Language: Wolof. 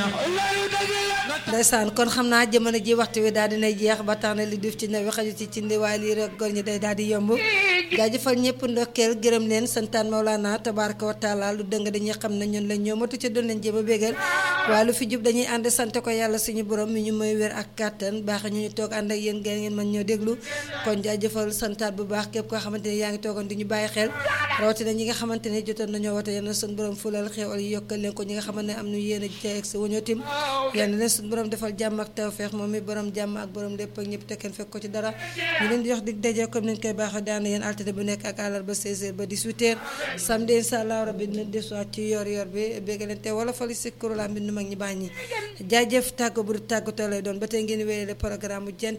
ndeysaan kon xam naa jamono ji waxtu wi daal dinay jeex ba tax na li duf ci nawi xaju ci cindi waaye lii rek góor ñi day daal di yomb jaajëfal ñëpp ndokkeel gërëm leen santaan Maolana tabaraka wa taala lu dëng dañuy xam ne ñun la ñoo matu ca doon leen jéem a bégal waaye lu fi jub dañuy ànd sant ko yàlla suñu borom mi ñu mooy wér ak kàttan baax ñu ñu toog ànd ak yéen ngeen ngeen mën ñoo déglu kon jaajëfal santaat bu baax képp koo xamante ne yaa ngi toogoon di ñu bàyyi xel rawatina ñi nga xamante ne jotoon nañoo wate yéen suñu borom fulal xéewal yi yokkal leen ko ñi nga xamante ne am nu yéen a jeex sa wañoo tim yéen leen suñu borom defal jàmm ak tawfeex moom mi borom jàmm ak borom lépp ak ñëpp te kenn fekk ko ci dara ñu leen di jox dig daje comme niñ koy baaxee daan yéen altine bu nekk ak àllarba 16h ba 18h samedi incha allah rabbi dina desuwaat ci yor yor bi bégg leen te wala fali si kuréel mbindu mag ñi bàññi jaajëf tàggo bu du tàggatoo lay doon ba tey ngeen wéyale programme bu jant